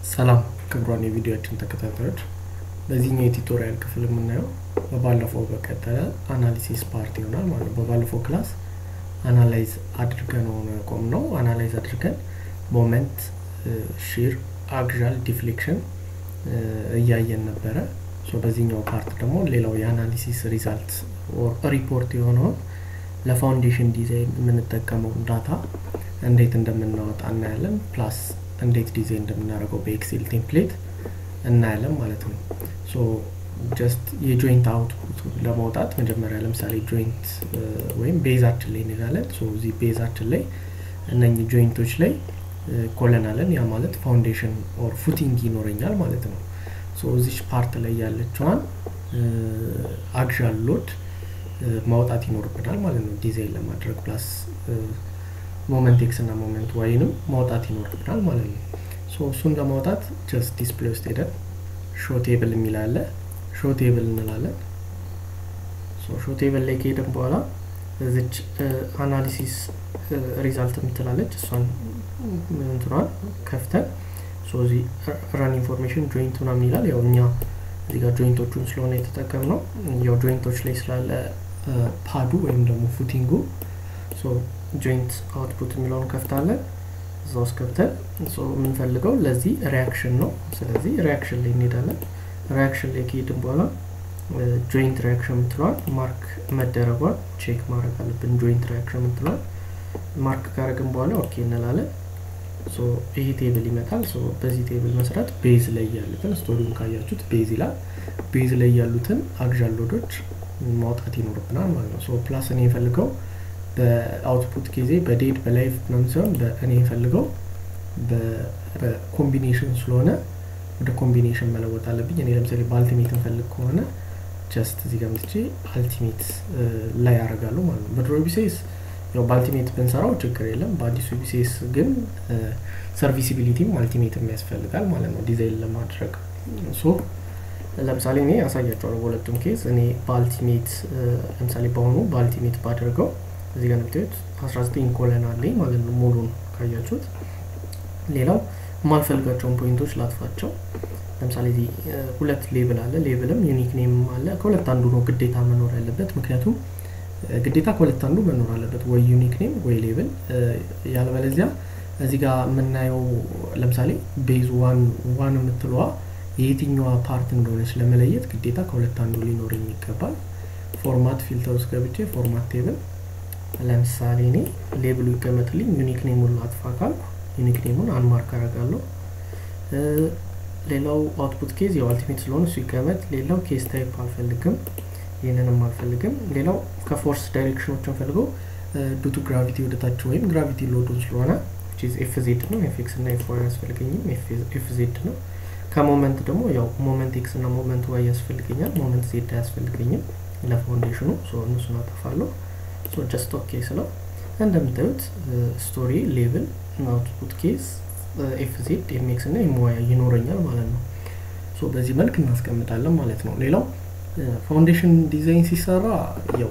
ሰላም ክቡራን የቪዲዮችን ተከታታዮች፣ በዚህኛው የቱቶሪያል ክፍል የምናየው በባለፈው በቀጠለ አናሊሲስ ፓርት ይሆናል ማለት ነው። በባለፈው ክላስ አናላይዝ አድርገን ሆነ ቆም ነው አናላይዝ አድርገን ሞመንት፣ ሺር፣ አግዣል፣ ዲፍሌክሽን እያየን ነበረ። በዚህኛው ፓርት ደግሞ ሌላው የአናሊሲስ ሪዛልት ሪፖርት የሆነውን ለፋውንዴሽን ዲዛይን የምንጠቀመው ዳታ እንዴት እንደምናወጣ እናያለን። ፕላስ እንዴት ዲዛይን እንደምናደርገው በኤክሴል ቴምፕሌት እናያለን ማለት ነው። ሶ ጀስት የጆይንት አውትፑት ለማውጣት መጀመሪያ ለምሳሌ ጆይንት ወይም ቤዛችን ላይ እንሄዳለን። ሶ እዚህ ቤዛችን ላይ እነኚህ ጆይንቶች ላይ ኮለን አለን። ያ ማለት ፋውንዴሽን ኦር ፉቲንግ ይኖረኛል ማለት ነው። ሶ እዚች ፓርት ላይ ያለችዋን አግዣል ሎድ ማውጣት ይኖርብናል ማለት ነው። ዲዛይን ለማድረግ ፕላስ ሞመንት ኤክስ እና ሞመንት ዋይንም ማውጣት ይኖርብናል ማለት ነው። ሶ እሱን ለማውጣት ጀስት ዲስፕሌይ ውስጥ ሄደን ሾ ቴብል የሚል አለ። ሾ ቴብል እንላለን። ሾ ቴብል ላይ ከሄደን በኋላ እዚች አናሊሲስ ሪዛልት የምትላለች እሷን እንትኗን ከፍተን እዚህ ረን ኢንፎርሜሽን ጆይንት ምናምን ይላል። ያው እኛ እዚህ ጋር ጆይንቶቹን ስለሆነ የተጠቀምነው ያው ጆይንቶች ላይ ስላለ ፓዱ ወይም ደግሞ ፉቲንጉ ጆይንት አውትፑት የሚለውን ከፍታለን። እዛ ውስጥ ከፍተን የምንፈልገው ለዚህ ሪያክሽን ነው። ስለዚህ ሪያክሽን ላይ እንሄዳለን። ሪያክሽን ላይ ከሄድን በኋላ ጆይንት ሪያክሽን የምትለዋል ማርክ መደረጓን ቼክ ማድረግ አለብን። ጆይንት ሪያክሽን የምትለዋል ማርክ ካረግን በኋላ ኦኬ እንላለን። ይሄ ቴብል ይመጣል። በዚህ ቴብል መሰረት ቤዝ ላይ ያሉትን ስቶሪውን ካያችሁት ቤዝ ይላል። ቤዝ ላይ ያሉትን አግዣል ሎዶች ማውጣት ይኖርብናል ማለት ነው። ፕላስ እኔ የፈልገው በአውትፑት ጊዜ በዴድ በላይቭ ምናምን ሲሆን እኔ የፈልገው በኮምቢኔሽን ስለሆነ ወደ ኮምቢኔሽን መለወጥ አለብኝ። እኔ ለምሳሌ በአልቲሜት እንፈልግ ከሆነ ጀስት እዚህ ጋር ምትቼ አልቲሜት ላይ ያደርጋለሁ ማለት ነው። በድሮ ቢሴስ ያው በአልቲሜት ብንሰራው ችግር የለም። በአዲሱ ቢሴስ ግን ሰርቪሲቢሊቲም አልቲሜትም ያስፈልጋል ማለት ነው ዲዛይን ለማድረግ ሶ ለምሳሌ እኔ ያሳያቸዋለሁ በሁለቱም ኬዝ እኔ በአልቲሜት ለምሳሌ በአሁኑ በአልቲሜት ባደርገው እዚህ ጋር የምታዩት 19 ኮለን አለኝ ማለት ነው ሙሉን ካያችሁት። ሌላው የማልፈልጋቸውን ፖይንቶች ላጥፋቸው። ለምሳሌ እዚህ ሁለት ሌብል አለ። ሌብልም ዩኒክ ኔም አለ። ከሁለት አንዱ ነው ግዴታ መኖር ያለበት ምክንያቱም ግዴታ ከሁለት አንዱ መኖር አለበት፣ ወይ ዩኒክ ኔም ወይ ሌብል። ያለበለዚያ እዚህ ጋር የምናየው ለምሳሌ ቤዝ ዋን ዋን የምትለዋ የየትኛዋ ፓርት እንደሆነች ለመለየት ግዴታ ከሁለት አንዱ ሊኖረኝ ይገባል። ፎርማት ፊልተር ውስጥ ገብቼ ፎርማት ቴብል ለምሳሌ እኔ ሌብሉ ይቀመጥልኝ ዩኒክ ኔሙን አጥፋ ካልኩ ዩኒክ ኔሙን አንማርክ አደርጋለሁ። ሌላው አውትፑት ኬዝ ያው አልቲሜት ስለሆነ እሱ ይቀመጥ። ሌላው ኬስ ታይፕ አልፈልግም፣ ይህንንም አልፈልግም። ሌላው ከፎርስ ዳይሬክሽኖችን ፈልገው ዱቱ ግራቪቲ ወደታች ወይም ግራቪቲ ሎዱን ስለሆነ ኤፍ ዜድ ነው። ኤፍ ኤክስ እና ኤፍ ዋይ አያስፈልገኝም፣ ኤፍ ዜድ ነው። ከሞመንት ደግሞ ያው ሞመንት ኤክስ እና ሞመንት ዋይ ያስፈልገኛል፣ ሞመንት ዜድ አያስፈልገኝም ለፋውንዴሽኑ። እነሱን አጠፋለሁ። ጀስት ኦኬ ስለው እንደምታዩት ስቶሪ ሌቭል አውትፑት ኬስ ኤፍ ዜድ ኤምኤክስ እና ኤምዋይ ይኖረኛል ማለት ነው። በዚህ መልክ እናስቀምጣለን ማለት ነው። ሌላው ፋውንዴሽን ዲዛይን ሲሰራ ያው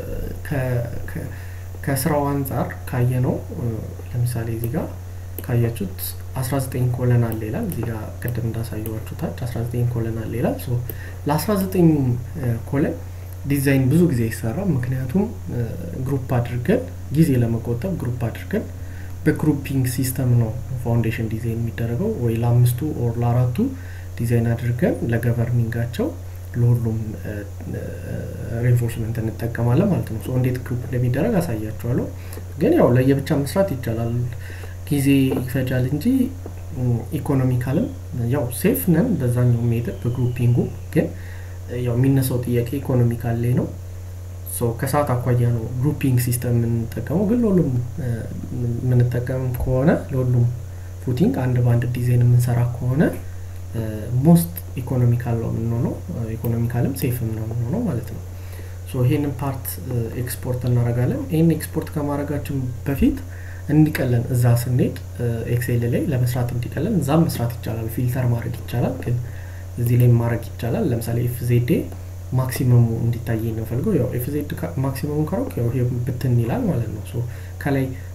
ከስራው አንጻር ካየነው ለምሳሌ እዚህ ጋር ካያችሁት 19 ኮለን አለ ይላል። እዚህ ጋር ቅድም እንዳሳየዋችሁ ታች 19 ኮለን አለ ይላል። ለ19ኙም ኮለን ዲዛይን ብዙ ጊዜ አይሰራም። ምክንያቱም ግሩፕ አድርገን ጊዜ ለመቆጠብ ግሩፕ አድርገን በግሩፒንግ ሲስተም ነው ፋውንዴሽን ዲዛይን የሚደረገው። ወይ ለአምስቱ ኦር ለአራቱ ዲዛይን አድርገን ለገቨርኒንጋቸው ለሁሉም ሬንፎርስመንት እንጠቀማለን ማለት ነው። እንዴት ግሩፕ እንደሚደረግ አሳያቸዋለሁ። ግን ያው ለየብቻ መስራት ይቻላል፣ ጊዜ ይፈጃል እንጂ ኢኮኖሚካልም ያው ሴፍ ነን በዛኛው ሜትር በግሩፒንጉ ግን ያው የሚነሳው ጥያቄ ኢኮኖሚካል ላይ ነው። ከሰዓት አኳያ ነው ግሩፒንግ ሲስተም የምንጠቀመው። ግን ለሁሉም የምንጠቀም ከሆነ ለሁሉም ፉቲንግ አንድ በአንድ ዲዛይን የምንሰራ ከሆነ ሞስት ኢኮኖሚካል ነው የምንሆነው፣ ኢኮኖሚካልም ሴፍም ነው የምንሆነው ማለት ነው። ይህንን ፓርት ኤክስፖርት እናደርጋለን። ይህን ኤክስፖርት ከማድረጋችን በፊት እንዲቀለን እዛ ስንሄድ ኤክሴል ላይ ለመስራት እንዲቀለን እዛም መስራት ይቻላል፣ ፊልተር ማድረግ ይቻላል ግን እዚህ ላይ ማድረግ ይቻላል። ለምሳሌ ኤፍ ዜዴ ማክሲመሙ እንዲታይ ነው ፈልገው ያው ኤፍ ዜድ ማክሲመሙ ካሮክ ያው ይሄ ብትን ይላል ማለት ነው። ሶ ከላይ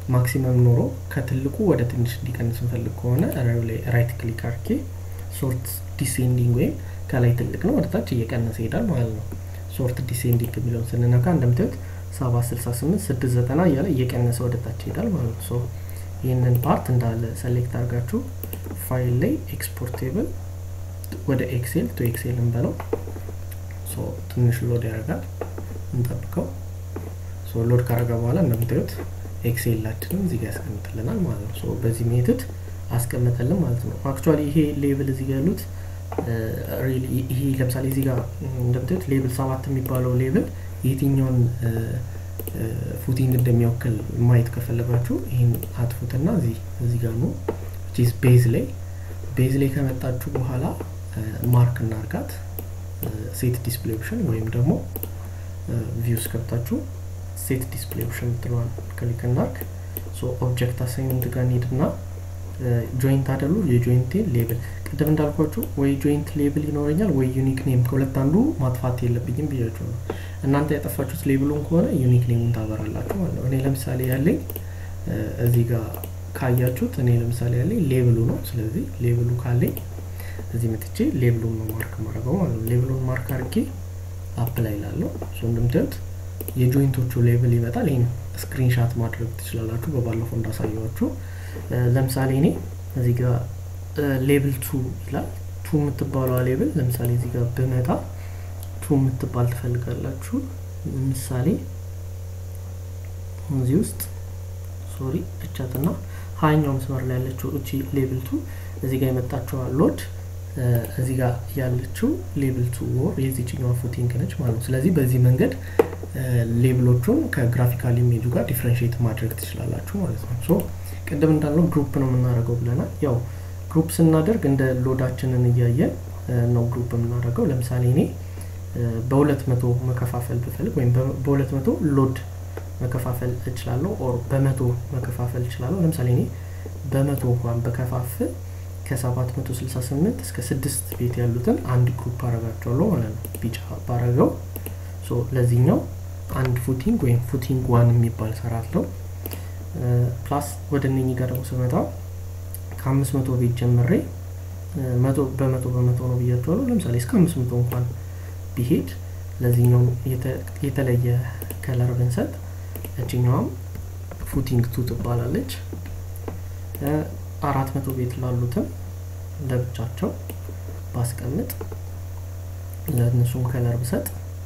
ማክሲመም ኖሮ ከትልቁ ወደ ትንሽ እንዲቀንስ እንፈልግ ከሆነ ላይ ራይት ክሊክ አርጌ ሶርት ዲሴንዲንግ ወይም ከላይ ትልቅ ነው ወደታች እየቀነሰ ይሄዳል ማለት ነው ሶርት ዲሴንዲንግ የሚለውን ስንነካ እንደምታዩት ሰባ ስልሳ ስምንት ስድስት ዘጠና እያለ እየቀነሰ ወደታች ይሄዳል ማለት ነው ይህንን ፓርት እንዳለ ሰሌክት አድርጋችሁ ፋይል ላይ ኤክስፖርቴብል ወደ ኤክሴል ቱ ኤክሴል እንበለው ትንሽ ሎድ ያደርጋል እንጠብቀው ሎድ ካረገ በኋላ እንደምታዩት ኤክሴላችንን እዚህ ጋር ያስቀምጥልናል ማለት ነው በዚህ ሜትድ አስቀምጠልን ማለት ነው አክቹዋሊ ይሄ ሌብል እዚህ ጋር ያሉት ይሄ ለምሳሌ እዚህ ጋር እንደምታዩት ሌብል ሰባት የሚባለው ሌብል የትኛውን ፉቲንግ እንደሚወክል ማየት ከፈለጋችሁ ይህን አጥፉትና እዚህ እዚህ ጋር ነው ቤዝ ላይ ቤዝ ላይ ከመጣችሁ በኋላ ማርክ እናርጋት ሴት ዲስፕሌይ ኦፕሽን ወይም ደግሞ ቪውስ ከብታችሁ ሴት ዲስፕሌይ ኦፕሽን ምትለዋል ክሊክ እናርግ ኦብጀክት አሳይንመንት ጋር እንሄድና ጆይንት አደሉ የጆይንት ሌብል ቅድም እንዳልኳችሁ ወይ ጆይንት ሌብል ይኖረኛል ወይ ዩኒክ ኔም ከሁለት አንዱ ማጥፋት የለብኝም ብያችሁ ነው እናንተ ያጠፋችሁት ሌብሉን ከሆነ ዩኒክ ኔሙን ታበራላችሁ ማለት ነው እኔ ለምሳሌ ያለኝ እዚህ ጋር ካያችሁት እኔ ለምሳሌ ያለኝ ሌብሉ ነው ስለዚህ ሌብሉ ካለኝ እዚህ መጥቼ ሌብሉን ነው ማርክ ማድረገው ማለት ነው ሌብሉን ማርክ አድርጌ አፕላይ ላለው እንደምታዩት የጆይንቶቹ ሌብል ይመጣል ይህን ስክሪንሻት ማድረግ ትችላላችሁ በባለፈው እንዳሳየዋችሁ ለምሳሌ እኔ እዚህ ጋር ሌብል ቱ ይላል ቱ የምትባለዋ ሌብል ለምሳሌ እዚህ ጋር ብመጣ ቱ የምትባል ትፈልጋላችሁ ምሳሌ እዚህ ውስጥ ሶሪ እቻትና ሀያኛው መስመር ላይ ያለችው እቺ ሌብል ቱ እዚህ ጋር የመጣችዋ ሎድ እዚህ ጋር ያለችው ሌብል ቱ ወር የዚችኛዋ ፉቲንግ ነች ማለት ነው ስለዚህ በዚህ መንገድ ሌብሎቹን ከግራፊካል ኢሜጁ ጋር ዲፍረንሽት ማድረግ ትችላላችሁ ማለት ነው ሶ ቅድም እንዳለው ግሩፕ ነው የምናደርገው ብለናል ያው ግሩፕ ስናደርግ እንደ ሎዳችንን እያየን ነው ግሩፕ የምናደርገው ለምሳሌ እኔ በሁለት መቶ መከፋፈል ብፈልግ ወይም በሁለት መቶ ሎድ መከፋፈል እችላለሁ ኦር በመቶ መከፋፈል እችላለሁ ለምሳሌ እኔ በመቶ እንኳን በከፋፍል ከ768 እስከ ስድስት ቤት ያሉትን አንድ ግሩፕ አረጋቸዋለሁ ማለት ነው ቢጫ ባረገው ለዚህኛው አንድ ፉቲንግ ወይም ፉቲንግ ዋን የሚባል ሰራለው ፕላስ ወደ እነኚህ ጋር ደግሞ ስመጣ ከአምስት መቶ ቤት ጀምሬ መቶ በመቶ በመቶ ነው ብያቸዋለሁ ለምሳሌ እስከ አምስት መቶ እንኳን ቢሄድ ለዚህኛው የተለየ ከለር ብንሰጥ እችኛዋም ፉቲንግ ቱ ትባላለች አራት መቶ ቤት ላሉትም ለብቻቸው ባስቀምጥ ለእነሱም ከለር ብሰጥ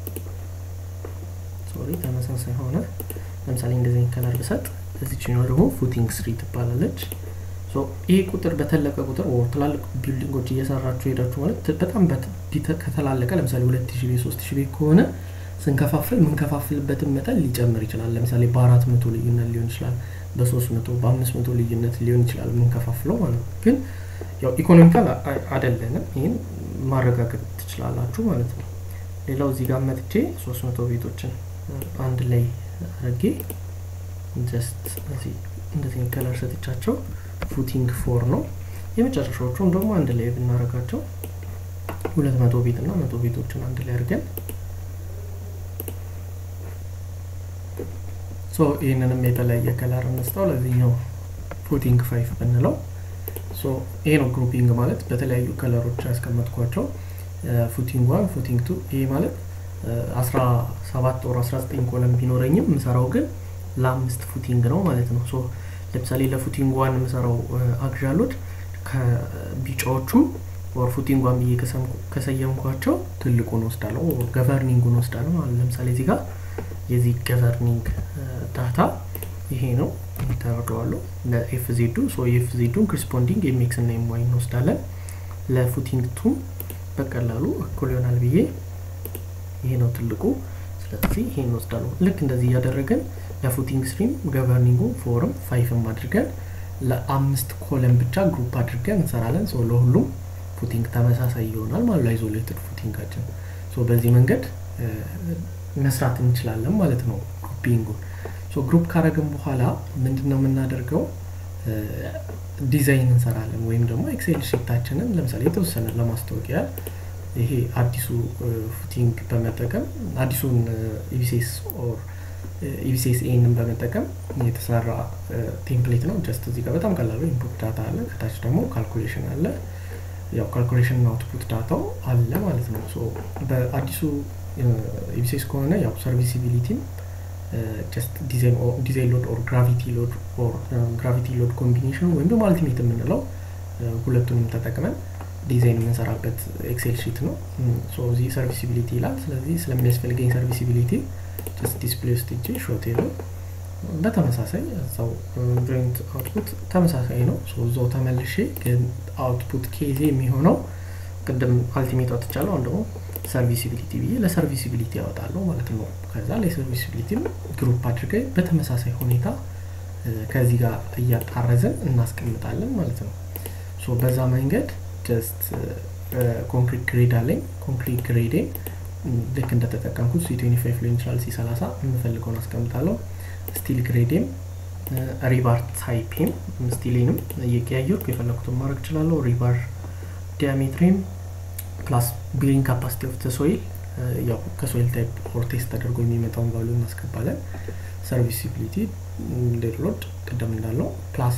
ሶሪ ተመሳሳይ ሆነ ለምሳሌ እንደዚህ ከለር ብሰጥ እዚችኛው ደግሞ ፉቲንግ ስሪ ትባላለች ይህ ቁጥር በተለቀ ቁጥር ትላልቅ ቢልዲንጎች እየሰራችሁ ሄዳችሁ ማለት በጣም ከተላለቀ ለምሳሌ ሁለት ሺ ቤት ሶስት ሺ ቤት ከሆነ ስንከፋፍል ምንከፋፍልበትን መጠን ሊጨምር ይችላል ለምሳሌ በአራት መቶ ልዩነት ሊሆን ይችላል በሶስት መቶ በአምስት መቶ ልዩነት ሊሆን ይችላል የምንከፋፍለው ማለት ነው ግን ያው ኢኮኖሚካል አደለንም ይህን ማረጋገጥ ትችላላችሁ ማለት ነው ሌላው እዚህ ጋር መጥቼ ሶስት መቶ ቤቶችን አንድ ላይ አድርጌ ጀስት እንደዚህ ከለር ሰጥቻቸው ፉቲንግ ፎር ነው የመጨረሻዎቹም ደግሞ አንድ ላይ ብናረጋቸው ሁለት መቶ ቤት እና መቶ ቤቶችን አንድ ላይ አድርገን ሶ ይህንንም የተለያየ ከለር እንስጠው ለዚህኛው ፉቲንግ ፋይፍ ብንለው ሶ ይሄ ነው ግሩፒንግ ማለት በተለያዩ ከለሮች ያስቀመጥኳቸው ፉቲንግ ዋን ፉቲንግ ቱ ይሄ ማለት አስራ ሰባት ወር አስራ ዘጠኝ ኮለም ቢኖረኝም ምሰራው ግን ለአምስት ፉቲንግ ነው ማለት ነው ሶ ለምሳሌ ለፉቲንግ ዋን የምሰራው አግዣሎድ ከቢጫዎቹ ወር ፉቲንግ ዋን ብዬ ከሰየምኳቸው ትልቁን ወስዳለሁ ገቨርኒንጉን ወስዳለሁ ማለት ለምሳሌ እዚህ ጋር የዚህ ገቨርኒንግ ዳታ ይሄ ነው ተረደዋለሁ ለኤፍ ዜዱ የኤፍ ዜዱን ክሪስፖንዲንግ ኤምኤክስ እና ኤምዋይ እንወስዳለን ለፉቲንግ ቱም በቀላሉ እኩል ይሆናል ብዬ ይሄ ነው ትልቁ ስለዚህ ይሄ እንወስዳለሁ ልክ እንደዚህ እያደረገን ለፉቲንግ ስትሪም ገቨርኒንጉ ፎርም ፋይፍም አድርገን ለአምስት ኮለም ብቻ ግሩፕ አድርገን እንሰራለን ሰው ለሁሉም ፉቲንግ ተመሳሳይ ይሆናል ማለት አይዞሌትድ ፉቲንጋችን በዚህ መንገድ መስራት እንችላለን ማለት ነው ግሩፒንጉን ግሩፕ ካረግን በኋላ ምንድን ነው የምናደርገው ዲዛይን እንሰራለን ወይም ደግሞ ኤክሴል ሽታችንን ለምሳሌ የተወሰነ ለማስታወቂያ ይሄ አዲሱ ፉቲንግ በመጠቀም አዲሱን ኢቢሴስ ኦር ኢቪሴስ ኤንን በመጠቀም የተሰራ ቴምፕሌት ነው። ጀስት እዚህ ጋር በጣም ቀላሉ ኢንፑት ዳታ አለ፣ ከታች ደግሞ ካልኩሌሽን አለ። ያው ካልኩሌሽን እና አውትፑት ዳታው አለ ማለት ነው። ሶ በአዲሱ ኢቪሴስ ከሆነ ያው ሰርቪሲቢሊቲም ጀስት ዲዛይን ሎድ ኦር ግራቪቲ ሎድ ኦር ግራቪቲ ሎድ ኮምቢኔሽን ወይም ደግሞ አልቲሜት የምንለው ሁለቱንም ተጠቅመን ዲዛይን የምንሰራበት ኤክሴል ሺት ነው። እዚህ ሰርቪሲቢሊቲ ይላል። ስለዚህ ስለሚያስፈልገኝ ሰርቪሲቢሊቲ ጀስት ዲስፕሌይ ውስጥ እጅ ሾቴ ነው። በተመሳሳይ እዛው ጆይንት አውትፑት ተመሳሳይ ነው። እዛው ተመልሼ ግን አውትፑት ኬዜ የሚሆነው ቅድም አልቲሜት አውጥቻለሁ። አሁን ደግሞ ሰርቪሲቢሊቲ ብዬ ለሰርቪሲቢሊቲ ያወጣለሁ ማለት ነው። ከዛ ለሰርቪሲቢሊቲም ግሩፕ አድርገን በተመሳሳይ ሁኔታ ከዚህ ጋር እያጣረዝን እናስቀምጣለን ማለት ነው። ሶ በዛ መንገድ ጀስት ኮንክሪት ግሬድ አለኝ። ኮንክሪት ግሬዴን ልክ እንደተጠቀምኩት ሲ ትዌንቲ ፋይቭ ሊሆን ይችላል፣ ሲ ሰላሳ የምፈልገውን አስቀምጣለሁ። ስቲል ግሬዴም ሪባር ታይፔም ስቲሌንም እየቀያየርኩ የፈለኩትን ማድረግ እችላለሁ። ሪባር ዲያሜትሬም ፕላስ ቢሪንግ ካፓሲቲ ኦፍ ሶይል ያው ከሶይል ታይፕ ኦር ቴስት ተደርጎ የሚመጣውን ቫሉ እናስገባለን። ሰርቪሲቢሊቲ ዴድሎድ ቅድም እንዳለው ፕላስ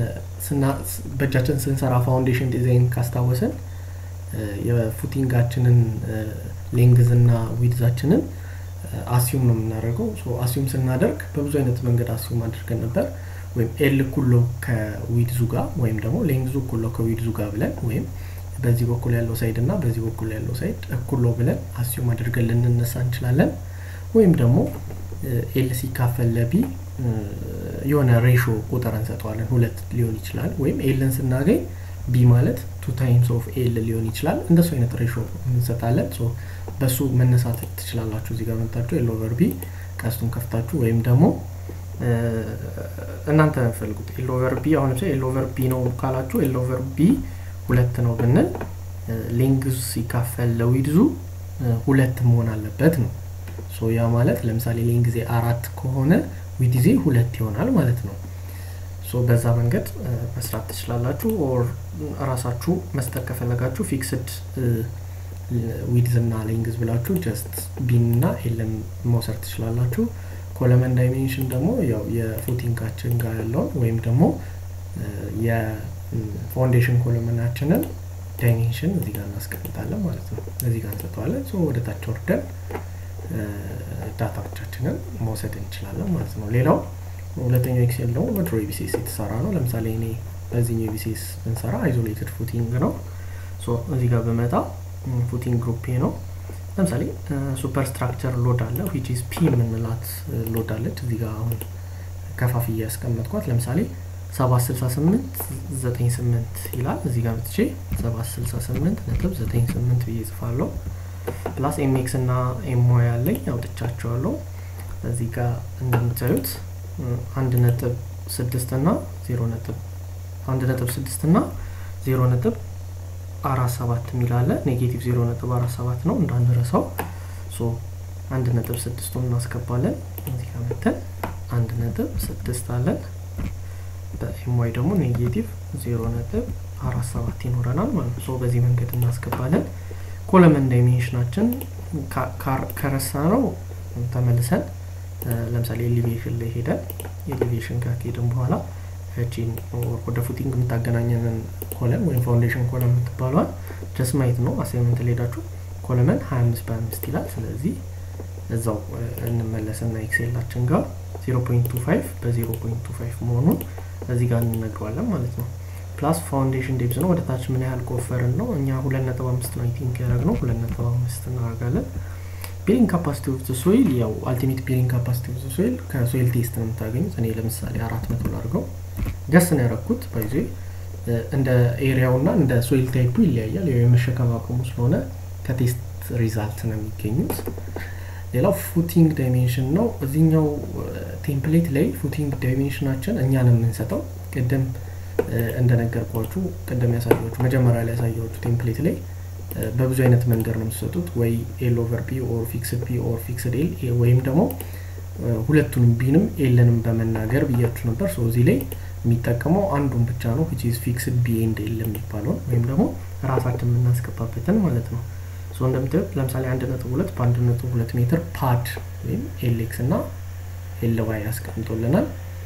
በእጃችን ስንሰራ ፋውንዴሽን ዲዛይን ካስታወሰን የፉቲንጋችንን ሌንግዝ እና ዊድዛችንን አሲዩም ነው የምናደርገው። አሲዩም ስናደርግ በብዙ አይነት መንገድ አሲዩም አድርገን ነበር። ወይም ኤል ኩሎ ከዊድዙ ጋር ወይም ደግሞ ሌንግዙ ኩሎ ከዊድዙ ጋር ብለን ወይም በዚህ በኩል ያለው ሳይድ እና በዚህ በኩል ያለው ሳይድ እኩል ነው ብለን አሲዩም አድርገን ልንነሳ እንችላለን። ወይም ደግሞ ኤል ሲካፈል ለቢ የሆነ ሬሾ ቁጥር እንሰጠዋለን። ሁለት ሊሆን ይችላል። ወይም ኤልን ስናገኝ ቢ ማለት ቱ ታይምስ ኦፍ ኤል ሊሆን ይችላል። እንደሱ አይነት ሬሾ እንሰጣለን። በሱ መነሳት ትችላላችሁ። እዚህ ጋር መጣችሁ ኤል ኦቨር ቢ ቀስቱን ከፍታችሁ ወይም ደግሞ እናንተ ፈልጉት ኤል ኦቨር ቢ አሁን ለምሳሌ ኤል ኦቨር ቢ ነው ካላችሁ ኤል ኦቨር ቢ ሁለት ነው ብንል ሌንግዙ ሲካፈል ለዊድዙ ሁለት መሆን አለበት ነው። ሶ ያ ማለት ለምሳሌ ሌንግዜ አራት ከሆነ ዊድዜ ሁለት ይሆናል ማለት ነው። ሶ በዛ መንገድ መስራት ትችላላችሁ። ኦር ራሳችሁ መስጠት ከፈለጋችሁ ፊክስድ ዊድዝ እና ሌንግዝ ብላችሁ ጀስት ቢን እና ኤልን መውሰድ ትችላላችሁ። ኮለመን ዳይሜንሽን ደግሞ ያው የፉቲንጋችን ጋር ያለውን ወይም ደግሞ የፋውንዴሽን ኮለመናችንን ዳይሜንሽን እዚህ ጋር እናስቀምጣለን ማለት ነው። እዚህ ጋር እንሰጠዋለን። ሶ ወደ ታች ወርደን ዳታዎቻችንን መውሰድ እንችላለን ማለት ነው። ሌላው ሁለተኛው ኤክሴል ደግሞ በድሮ ኢቢሲኤስ የተሰራ ነው። ለምሳሌ እኔ በዚህኛው ኢቢሲኤስ ብንሰራ አይዞሌትድ ፉቲንግ ነው። እዚህ ጋር በመጣ ፉቲንግ ግሩፕ ነው። ለምሳሌ ሱፐር ስትራክቸር ሎድ አለ ዊች ኢዝ ፒ የምንላት ሎድ አለች። እዚህ ጋር አሁን ከፋፍዬ ያስቀመጥኳት ለምሳሌ ሰባት ስልሳ ስምንት ዘጠኝ ስምንት ይላል። እዚህ ጋር ብትቼ ሰባት ስልሳ ስምንት ነጥብ ዘጠኝ ስምንት ብዬ ጽፋለሁ። ፕላስ ኤምኤክስ እና ኤምዋይ ያለኝ አውጥቻቸዋለሁ። እዚህ ጋር እንደምታዩት አንድ ነጥብ ስድስት እና ዜሮ ነጥብ አንድ ነጥብ ስድስት እና ዜሮ ነጥብ አራት ሰባት የሚል አለ። ኔጌቲቭ ዜሮ ነጥብ አራት ሰባት ነው እንዳንረሳው። ሶ አንድ ነጥብ ስድስቱን እናስገባለን። እዚህ ጋር መተን አንድ ነጥብ ስድስት አለን። በኤምዋይ ደግሞ ኔጌቲቭ ዜሮ ነጥብ አራት ሰባት ይኖረናል ማለት ነው። ሶ በዚህ መንገድ እናስገባለን። ኮለመን ዳይሜንሽናችን ከረሳ ነው ተመልሰን ለምሳሌ ኤሊቬሽን ላይ ሄደን ኤሊቬሽን ጋር ከሄድን በኋላ እቺን ወደ ፉቲንግ የምታገናኘንን ኮለም ወይም ፋውንዴሽን ኮለም የምትባለዋል ጀስ ማየት ነው። አሳይመንት ላይ ሄዳችሁ ኮለመን 25 በአምስት ይላል። ስለዚህ እዛው እንመለስና ኤክሴላችን ጋር 0.25 በ0.25 መሆኑን እዚህ ጋር እንነግረዋለን ማለት ነው። ፕላስ ፋውንዴሽን ዴፕዝ ነው። ወደ ታች ምን ያህል ቆፈርን ነው እኛ ሁለት ነጥብ አምስት ነው ቲንክ ያደረግ ነው ሁለት ነጥብ አምስት እናደርጋለን። ቢሪንግ ካፓሲቲ ኦፍ ሶይል ያው አልቲሜት ቢሪንግ ካፓሲቲ ኦፍ ሶይል ከሶይል ቴስት ነው የምታገኙት። እኔ ለምሳሌ አራት መቶ ላድርገው ደስ ነው ያደረኩት። ባይዜ እንደ ኤሪያው እና እንደ ሶይል ታይፑ ይለያያል። ያው የመሸከም አቅሙ ስለሆነ ከቴስት ሪዛልት ነው የሚገኙት። ሌላው ፉቲንግ ዳይሜንሽን ነው። እዚህኛው ቴምፕሌት ላይ ፉቲንግ ዳይሜንሽናችን እኛ ነው የምንሰጠው። ቅድም እንደነገርኳችሁ ቅድም ያሳያችሁ መጀመሪያ ላይ ያሳያችሁ ቴምፕሌት ላይ በብዙ አይነት መንገድ ነው የምትሰጡት። ወይ ኤል ኦቨር ፒ ኦር ፊክስድ ፒ ኦር ፊክስድ ኤል ወይም ደግሞ ሁለቱንም ቢንም ኤልንም በመናገር ብያችሁ ነበር። ሶ እዚህ ላይ የሚጠቀመው አንዱን ብቻ ነው ዊች ኢዝ ፊክስድ ቢ ኤንድ ኤል የሚባለውን ወይም ደግሞ ራሳችን የምናስገባበትን ማለት ነው። ሶ እንደምታዩት ለምሳሌ አንድ ነጥብ ሁለት በአንድ ነጥብ ሁለት ሜትር ፓድ ወይም ኤሌክስ እና ኤልዋይ ያስቀምጦልናል።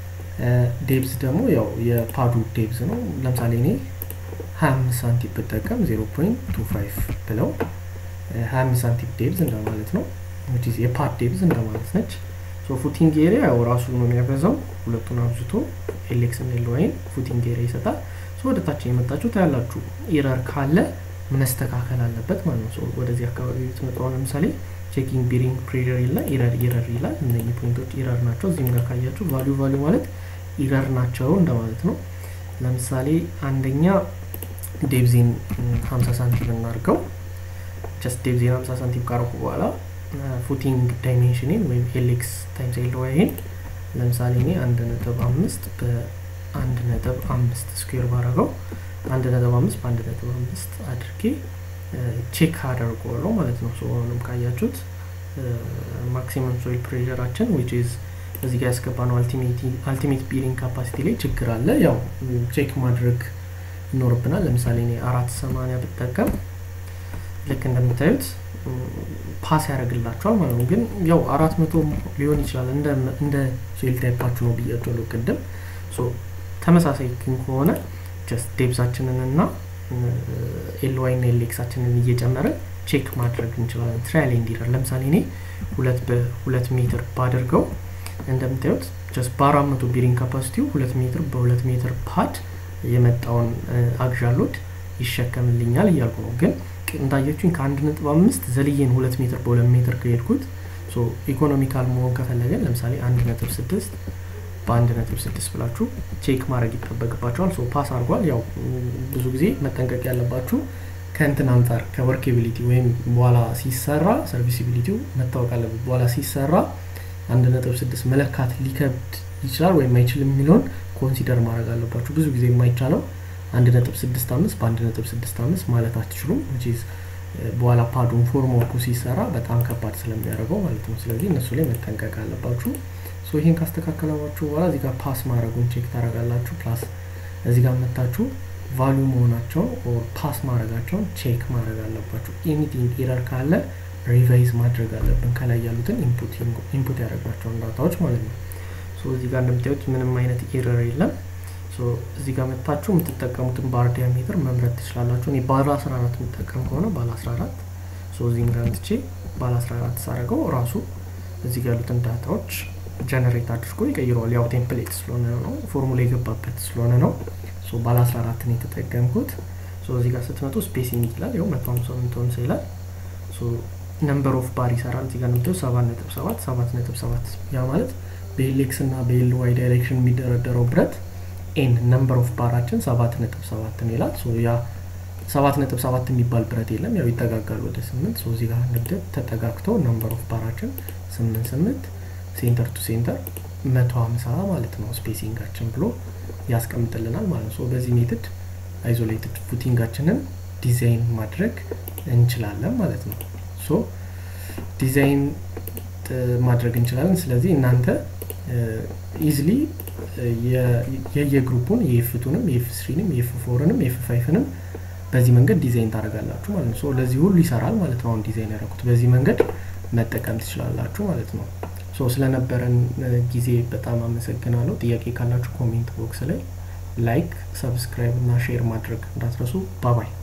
ዴብዝ ደግሞ ያው የፓዱ ዴብዝ ነው። ለምሳሌ እኔ 25 ሳንቲም ብጠቀም 0.25 ብለው 25 ሳንቲም ዴብዝ እንደማለት ነው። የፓድ ዴብዝ እንደማለት ነች። ፉቲንግ ኤሪያ ያው ራሱ ነው የሚያበዛው። ሁለቱን አብዝቶ ኤሌክስ እና ኤልዋይን ፉቲንግ ኤሪያ ይሰጣል። ወደ ታች የመጣችሁ ታያላችሁ። ኢረር ካለ መስተካከል አለበት ማለት ነው። ወደዚህ አካባቢ ብትመጣው ለምሳሌ ቼኪንግ ቢሪንግ ፕሬር ይላል፣ ኢረር ኢረር ይላል። እነኚህ ፖይንቶች ኢረር ናቸው። እዚህም ጋር ካያችሁ ቫሊዩ ቫሊዩ ማለት ኢረር ናቸው እንደማለት ነው። ለምሳሌ አንደኛ ዴብዜን 50 ሳንቲም እናድርገው። ጀስት ዴብዜን 50 ሳንቲም ካረኩ በኋላ ፉቲንግ ዳይሜንሽንን ወይም ኤሌክስ ታይምስ ኤልዋይን ለምሳሌ እኔ አንድ ነጥብ አምስት በአንድ ነጥብ አምስት ስኩዌር ባረገው አንድ ነጥብ አምስት በአንድ ነጥብ አምስት አድርጌ ቼክ አደርገዋለሁ ማለት ነው። አሁንም ካያችሁት ማክሲመም ሶይል ፕሬሸራችን ዊች ኢዝ እዚህ ጋር ያስገባ ነው አልቲሜት ቢሪንግ ካፓሲቲ ላይ ችግር አለ። ያው ቼክ ማድረግ ይኖርብናል። ለምሳሌ እኔ አራት ሰማንያ ብጠቀም ልክ እንደምታዩት ፓስ ያደርግላቸዋል ማለት ነው። ግን ያው አራት መቶ ሊሆን ይችላል እንደ ሶይል ታይፓችሁ ነው ብያቸዋለሁ ቅድም። ተመሳሳይ ግን ከሆነ ጀስት ዴብዛችንን እና ኤልዋይ እና ኤሌክሳችንን እየጨመረን ቼክ ማድረግ እንችላለን። ትራያል ኤንድ ለምሳሌ እኔ ሁለት በሁለት ሜትር ባደርገው እንደምታዩት ጀስት በአራት መቶ ቢሪንግ ካፓሲቲው ሁለት ሜትር በሁለት ሜትር ፓድ የመጣውን አግዣሎድ ይሸከምልኛል እያልኩ ነው። ግን እንዳየችኝ ከአንድ ነጥብ አምስት ዘልዬን ሁለት ሜትር በሁለት ሜትር ከሄድኩት ኢኮኖሚካል መሆን ከፈለገን ለምሳሌ አንድ ነጥብ ስድስት በአንድ ነጥብ ስድስት ብላችሁ ቼክ ማድረግ ይጠበቅባቸዋል። ሶ ፓስ አድርጓል። ያው ብዙ ጊዜ መጠንቀቅ ያለባችሁ ከእንትን አንጻር ከወርኬቢሊቲ ወይም በኋላ ሲሰራ ሰርቪሲቢሊቲው መታወቅ አለበት። በኋላ ሲሰራ አንድ ነጥብ ስድስት መለካት ሊከብድ ይችላል ወይም አይችልም የሚለውን ኮንሲደር ማድረግ አለባችሁ። ብዙ ጊዜ የማይቻለው አንድ ነጥብ ስድስት አምስት በአንድ ነጥብ ስድስት አምስት ማለት አትችሉም። በኋላ ፓዱን ፎርም ወርኩ ሲሰራ በጣም ከባድ ስለሚያደርገው ማለት ነው። ስለዚህ እነሱ ላይ መጠንቀቅ አለባችሁ። ሶ ይህን ካስተካከላችሁ በኋላ እዚህ ጋር ፓስ ማድረጉን ቼክ ታደርጋላችሁ። ፕላስ እዚህ ጋር መታችሁ ቫሊዩ መሆናቸውን ፓስ ማድረጋቸውን ቼክ ማድረግ አለባችሁ። ኤኒቲንግ ኤረር ካለ ሪቫይዝ ማድረግ አለብን። ከላይ ያሉትን ኢንፑት ያደረግናቸውን ዳታዎች ማለት ነው። ሶ እዚህ ጋር እንደምታዩት ምንም አይነት ኤረር የለም። ሶ እዚህ ጋር መታችሁ የምትጠቀሙትን ባር ዲያሜትር መምረጥ ትችላላችሁ። እኔ ባለ 14 የምጠቀም ከሆነ ባለ 14 ሶ እዚህም ጋር ምትቼ ባለ 14 ሳደርገው ራሱ እዚህ ጋር ያሉትን ዳታዎች ጀነሬት አድርጎ ይቀይረዋል። ያው ቴምፕሌት ስለሆነ ነው ፎርሙላ የገባበት ስለሆነ ነው። ሶ ባለ 14 ነው የተጠቀምኩት። ሶ እዚህ ጋር ስትመጡ ስፔሲንግ ይላል። ያው መቶ ሀምሳ መቶ ሀምሳ ይላል። ሶ ነምበር ኦፍ ባር ይሰራል። እዚህ ጋር እንደምታዩ ሰባት ነጥብ ሰባት ሰባት ነጥብ ሰባት ያ ማለት በኤሌክስ እና በኤል ዋይ ዳይሬክሽን የሚደረደረው ብረት ኤን ነምበር ኦፍ ባራችን ሰባት ነጥብ ሰባት ነው ይላል። ሶ ያ ሰባት ነጥብ ሰባት የሚባል ብረት የለም። ያው ይጠጋጋል ወደ ስምንት ሶ እዚህ ጋር እንደምታዩት ተጠጋግተው ነምበር ኦፍ ባራችን ስምንት ስምንት ሴንተር ቱ ሴንተር መቶ ሀምሳ ማለት ነው ስፔሲንጋችን ብሎ ያስቀምጥልናል ማለት ነው። በዚህ ሜትድ አይዞሌትድ ፉቲንጋችንን ዲዛይን ማድረግ እንችላለን ማለት ነው። ሶ ዲዛይን ማድረግ እንችላለን። ስለዚህ እናንተ ኢዝሊ የየግሩፑን የኤፍ ቱንም የኤፍ ስሪንም የኤፍ ፎርንም የኤፍ ፋይፍንም በዚህ መንገድ ዲዛይን ታደርጋላችሁ ማለት ነው። ሶ ለዚህ ሁሉ ይሰራል ማለት ነው። አሁን ዲዛይን ያደረኩት በዚህ መንገድ መጠቀም ትችላላችሁ ማለት ነው። ሶ ስለነበረን ጊዜ በጣም አመሰግናለሁ። ጥያቄ ካላችሁ ኮሜንት ቦክስ ላይ ላይክ፣ ሰብስክራይብ እና ሼር ማድረግ እንዳትረሱ። ባባይ